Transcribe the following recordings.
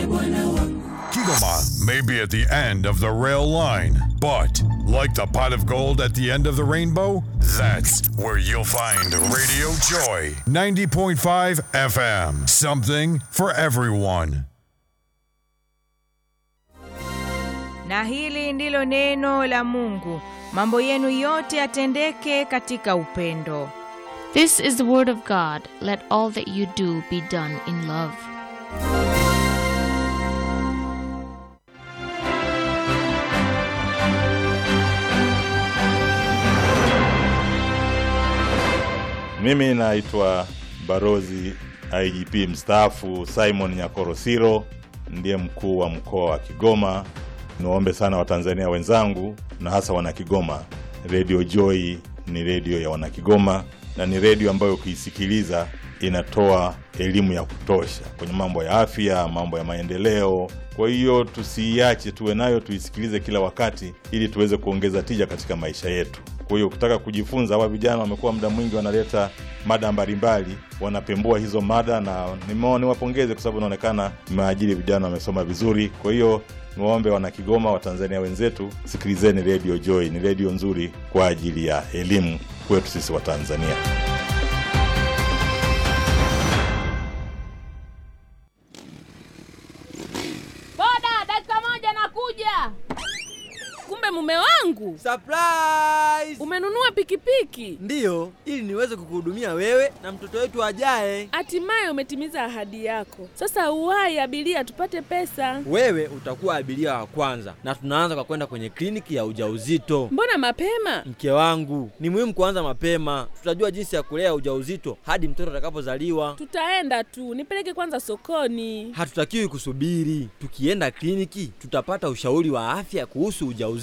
Bwana wangu. Kigoma may be at the end of the rail line, but like the pot of gold at the end of the rainbow, that's where you'll find Radio Joy 90.5 FM. Something for everyone. Na hili ndilo neno la Mungu, mambo yenu yote yatendeke katika upendo. This is the word of God. Let all that you do be done in love. Mimi naitwa Barozi IGP mstaafu Simon Nyakorosiro, ndiye mkuu wa mkoa wa Kigoma. Niwaombe sana Watanzania wenzangu na hasa Wanakigoma, Radio Joy ni redio ya Wanakigoma na ni redio ambayo ukiisikiliza inatoa elimu ya kutosha kwenye mambo ya afya, mambo ya maendeleo. Kwa hiyo tusiiache, tuwe nayo, tuisikilize kila wakati, ili tuweze kuongeza tija katika maisha yetu. Kwa hiyo ukitaka kujifunza, hawa vijana wamekuwa muda mwingi wanaleta mada mbalimbali, wanapembua hizo mada, na nimeona niwapongeze kwa sababu inaonekana mmeajiri vijana wamesoma vizuri. Kwa hiyo niwaombe wana Kigoma, Watanzania wenzetu, sikilizeni Radio Joy, ni redio nzuri kwa ajili ya elimu kwetu sisi Watanzania. Boda, dakika moja nakuja. Kumbe mume wangu Surprise! umenunua pikipiki, Ndiyo, ili niweze kukuhudumia wewe na mtoto wetu ajaye. hatimaye umetimiza ahadi yako. Sasa uwahi abiria, tupate pesa. Wewe utakuwa abiria wa kwanza, na tunaanza kwa kwenda kwenye kliniki ya ujauzito. Mbona mapema? Mke wangu, ni muhimu kuanza mapema. Tutajua jinsi ya kulea ujauzito hadi mtoto atakapozaliwa. Tutaenda tu, nipeleke kwanza sokoni. Hatutakiwi kusubiri. Tukienda kliniki, tutapata ushauri wa afya kuhusu ujauzito.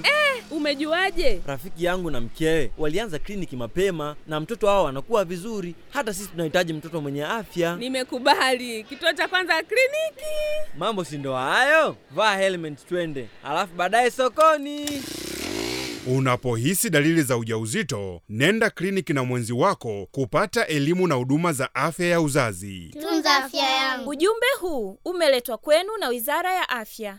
Umejuaje? Rafiki yangu na mkewe walianza kliniki mapema na mtoto wao anakuwa vizuri. Hata sisi tunahitaji mtoto mwenye afya. Nimekubali. Kituo cha kwanza kliniki. Mambo si ndo hayo? Vaa helmet twende, alafu baadaye sokoni. Unapohisi dalili za ujauzito, nenda kliniki na mwenzi wako kupata elimu na huduma za afya ya uzazi. Tunza afya yangu. Ujumbe huu umeletwa kwenu na Wizara ya Afya.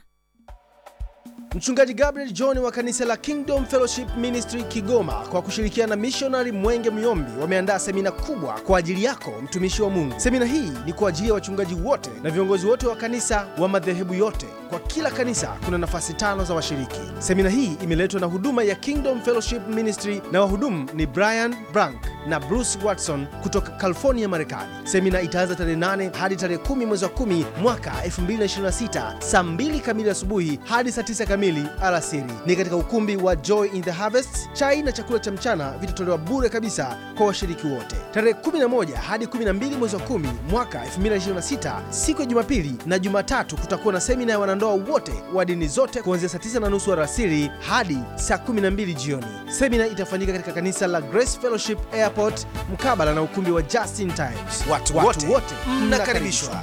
Mchungaji Gabriel John wa kanisa la Kingdom Fellowship Ministry Kigoma kwa kushirikiana na mishonari Mwenge Myombi wameandaa semina kubwa kwa ajili yako mtumishi wa Mungu. Semina hii ni kwa ajili ya wachungaji wote na viongozi wote wa kanisa wa madhehebu yote. Kwa kila kanisa kuna nafasi tano za washiriki. Semina hii imeletwa na huduma ya Kingdom Fellowship Ministry na wahudumu ni Brian Brank na Bruce Watson kutoka California, Marekani. Semina itaanza tarehe 8 hadi tarehe 10 mwezi wa 10 mwaka 2026 saa 2 kamili asubuhi hadi saa 9 kamili alasiri. Ni katika ukumbi wa Joy in the Harvest. Chai na chakula cha mchana vitatolewa bure kabisa kwa washiriki wote. Tarehe 11 hadi 12 mwezi wa 10 mwaka 2026 siku ya Jumapili na Jumatatu kutakuwa na semina ya wanandoa wote wa dini zote kuanzia saa 9 na nusu alasiri hadi saa 12 jioni. Semina itafanyika katika kanisa la Grace Fellowship Airport mkabala na ukumbi wa Justin Times. Watu, wote, wote mnakaribishwa.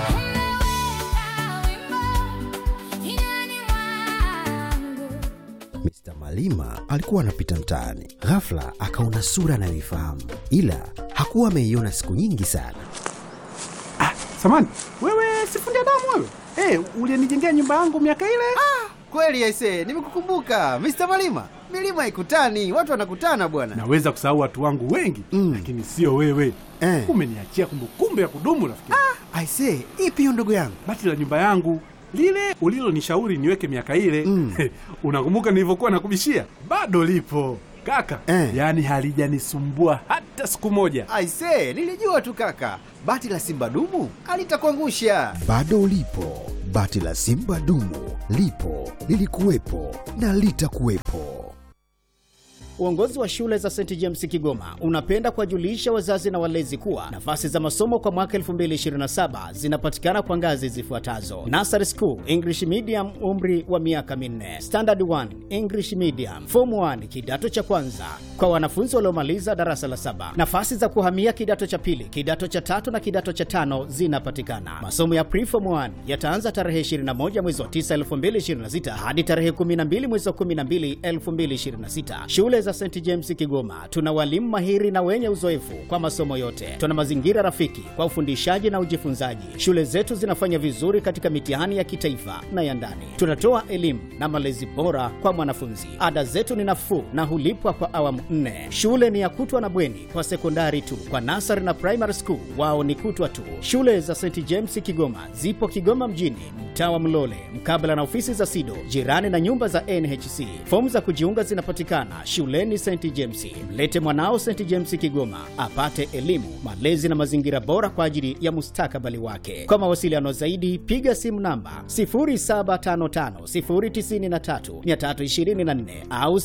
Mr. Malima alikuwa anapita mtaani, ghafla akaona sura anayoifahamu, ila hakuwa ameiona siku nyingi sana. Samani, wewe sifundi damu wewe? Eh, ulinijengea nyumba yangu miaka ile? Kweli aise, nimekukumbuka Mr. Malima. Milima haikutani, watu wanakutana bwana. Naweza kusahau watu wangu wengi mm. lakini sio wewe eh. Umeniachia kumbukumbu ya kudumu rafiki. Ah, aise, ipi hiyo ndugu yangu? Bati la nyumba yangu lile ulilonishauri niweke miaka ile mm. unakumbuka nilivyokuwa nakubishia? Bado lipo kaka eh. Yaani halijanisumbua hata siku moja. Aise, nilijua tu kaka, bati la simba dumu alitakuangusha. Bado ulipo, bati la simba dumu lipo, lilikuwepo na litakuwepo. Uongozi wa shule za St James Kigoma unapenda kuwajulisha wazazi na walezi kuwa nafasi za masomo kwa mwaka 2027 zinapatikana kwa ngazi zifuatazo: Nursery School English Medium, umri wa miaka minne; Standard 1 English Medium; Form 1 kidato cha kwanza kwa wanafunzi waliomaliza darasa la saba. Nafasi za kuhamia kidato cha pili, kidato cha tatu na kidato cha tano zinapatikana. Masomo ya Preform 1 yataanza tarehe 21 mwezi wa 9 2026 hadi tarehe 12 mwezi wa 12 2026. Shule za St James Kigoma tuna walimu mahiri na wenye uzoefu kwa masomo yote. Tuna mazingira rafiki kwa ufundishaji na ujifunzaji. Shule zetu zinafanya vizuri katika mitihani ya kitaifa na ya ndani. Tunatoa elimu na malezi bora kwa mwanafunzi. Ada zetu ni nafuu na hulipwa kwa awamu nne. Shule ni ya kutwa na bweni kwa sekondari tu. Kwa nasari na primary school wao ni kutwa tu. Shule za St James Kigoma zipo Kigoma mjini, mtaa wa Mlole, mkabala na ofisi za SIDO, jirani na nyumba za NHC. Fomu za kujiunga zinapatikana shuleni St James. Mlete mwanao St James Kigoma apate elimu, malezi na mazingira bora kwa ajili ya mustakabali wake. Kwa mawasiliano zaidi, piga simu namba 0755093324 au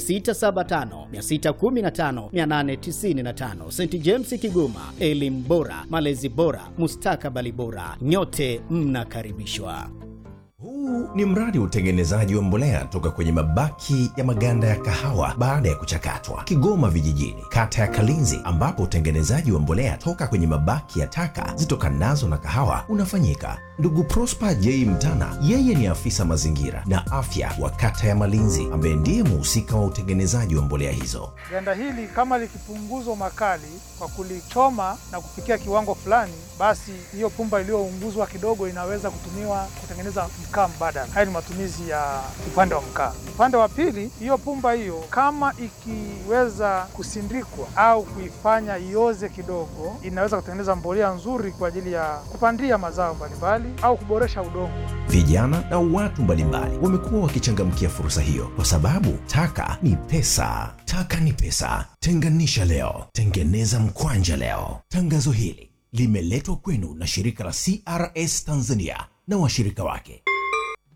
0675615895. St James Kigoma, elimu bora, malezi bora, mustakabali bora. Nyote mnakaribishwa. Huu ni mradi wa utengenezaji wa mbolea toka kwenye mabaki ya maganda ya kahawa baada ya kuchakatwa, Kigoma Vijijini, kata ya Kalinzi, ambapo utengenezaji wa mbolea toka kwenye mabaki ya taka zitokanazo na kahawa unafanyika. Ndugu Prosper J Mtana, yeye ni afisa mazingira na afya wa kata ya Malinzi, ambaye ndiye muhusika wa utengenezaji wa mbolea hizo. Ganda hili kama likipunguzwa makali kwa kulichoma na kufikia kiwango fulani, basi hiyo pumba iliyounguzwa kidogo inaweza kutumiwa kutengeneza mkaa mbadala. Haya ni matumizi ya upande wa mkaa. Upande wa pili, hiyo pumba hiyo kama ikiweza kusindikwa au kuifanya ioze kidogo, inaweza kutengeneza mbolea nzuri kwa ajili ya kupandia mazao mbalimbali au kuboresha udongo. Vijana na watu mbalimbali wamekuwa wakichangamkia fursa hiyo kwa sababu taka ni pesa. Taka ni pesa. Tenganisha leo, tengeneza mkwanja leo. Tangazo hili limeletwa kwenu na shirika la CRS Tanzania na washirika wake.